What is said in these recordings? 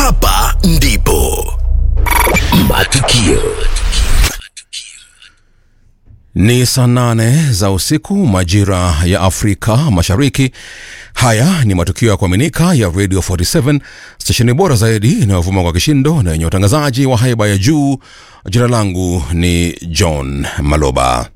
Hapa ndipo matukio Ni saa nane za usiku majira ya Afrika Mashariki. Haya ni matukio ya kuaminika ya Radio 47 stesheni bora zaidi inayovuma kwa kishindo na yenye utangazaji wa haiba ya juu. Jina langu ni John Maloba.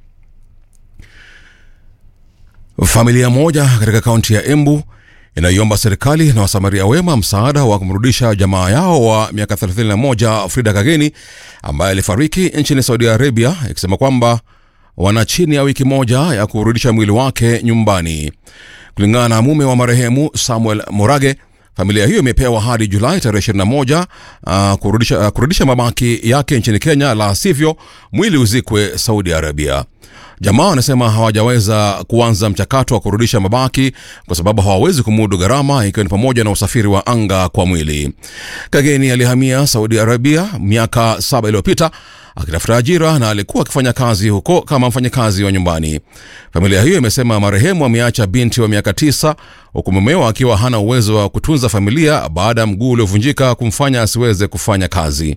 Familia moja katika kaunti ya Embu inayoomba serikali na wasamaria wema msaada wa kumrudisha jamaa yao wa miaka 31 Frida Kageni ambaye alifariki nchini Saudi Arabia, ikisema kwamba wana chini ya wiki moja ya kurudisha mwili wake nyumbani. Kulingana na mume wa marehemu Samuel Morage, familia hiyo imepewa hadi Julai tarehe 21 uh, kurudisha, uh, kurudisha mabaki yake nchini Kenya, la sivyo mwili uzikwe Saudi Arabia. Jamaa wanasema hawajaweza kuanza mchakato wa kurudisha mabaki kwa sababu hawawezi kumudu gharama, ikiwa ni pamoja na usafiri wa anga kwa mwili. Kageni alihamia Saudi Arabia miaka saba iliyopita akitafuta ajira na alikuwa akifanya kazi huko kama mfanyakazi wa nyumbani. Familia hiyo imesema marehemu ameacha binti wa miaka tisa huku mumewa akiwa hana uwezo wa kutunza familia baada ya mguu uliovunjika kumfanya asiweze kufanya kazi.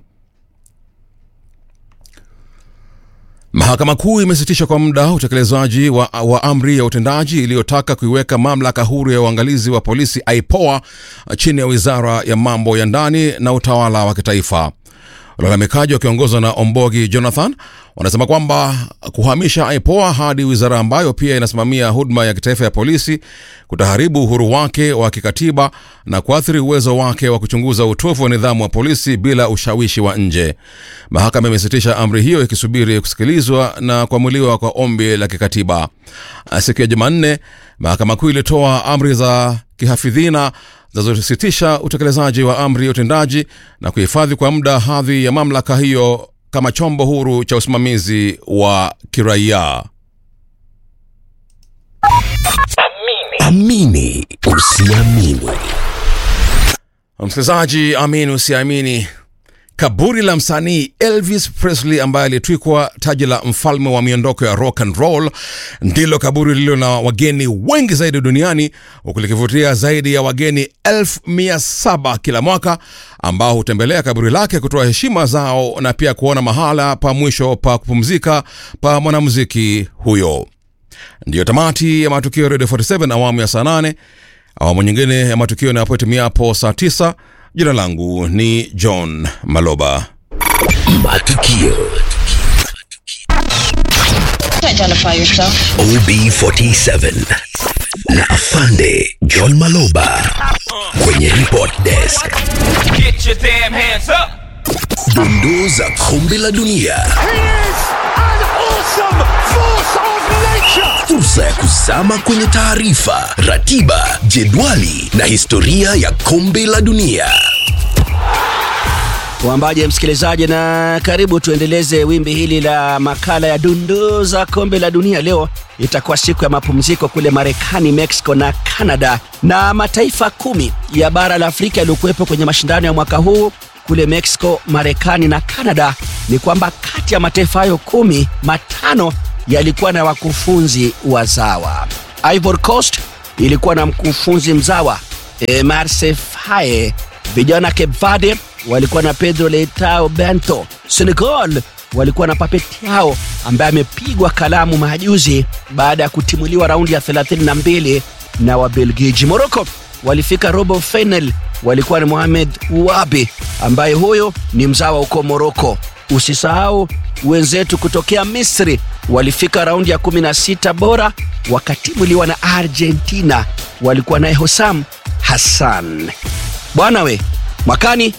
Mahakama Kuu imesitisha kwa muda utekelezaji wa, wa amri ya utendaji iliyotaka kuiweka mamlaka huru ya uangalizi wa polisi IPOA chini ya wizara ya mambo ya ndani na utawala wa kitaifa. Walalamikaji wakiongozwa na Ombogi Jonathan wanasema kwamba kuhamisha IPOA hadi wizara ambayo pia inasimamia huduma ya kitaifa ya polisi kutaharibu uhuru wake wa kikatiba na kuathiri uwezo wake wa kuchunguza utovu wa nidhamu wa polisi bila ushawishi wa nje. Mahakama imesitisha amri hiyo ikisubiri kusikilizwa na kuamuliwa kwa ombi la kikatiba. Siku ya Jumanne, mahakama kuu ilitoa amri za kihafidhina zinazositisha utekelezaji wa amri ya utendaji na kuhifadhi kwa muda hadhi ya mamlaka hiyo kama chombo huru cha usimamizi wa kiraia. amini usiamini Msikilizaji, amini usiamini, kaburi la msanii Elvis Presley ambaye alitwikwa taji la mfalme wa miondoko ya rock and roll ndilo kaburi lililo na wageni wengi zaidi duniani huku likivutia zaidi ya wageni elfu mia saba kila mwaka ambao hutembelea kaburi lake kutoa heshima zao na pia kuona mahala pa mwisho pa kupumzika pa mwanamuziki huyo. Ndiyo tamati ya matukio ya Radio 47 awamu ya saa 8. Awamu nyingine ya matukio inapoitimiapo saa 9. Jina langu ni John Maloba. matukio Identify yourself. OB47 na afande John Maloba kwenye report desk. Get your damn hands up! Dondoo za kombe la dunia, He is an awesome force of nature. fursa ya kuzama kwenye taarifa, ratiba, jedwali na historia ya kombe la dunia. Wambaje msikilizaji, na karibu tuendeleze wimbi hili la makala ya dundoo za kombe la dunia. Leo itakuwa siku ya mapumziko kule Marekani, Mexico na Canada, na mataifa kumi ya bara la Afrika yaliyokuwepo kwenye mashindano ya mwaka huu kule Mexico, Marekani na Canada. Ni kwamba kati ya mataifa hayo kumi, matano yalikuwa na wakufunzi wazawa. Ivory Coast ilikuwa na mkufunzi mzawa e, Marse Faye. Vijana Cape Verde walikuwa na Pedro Leitao Bento. Senegal walikuwa na Papet Yao ambaye amepigwa kalamu majuzi baada ya kutimuliwa raundi ya 32 na Wabelgiji. Morocco walifika robo final, walikuwa na Mohamed Wabi ambaye huyo ni mzawa huko Morocco. Usisahau wenzetu kutokea Misri walifika raundi ya 16 bora wakatimuliwa na Argentina, walikuwa naye Hosam Hassan. Bwana we, mwakani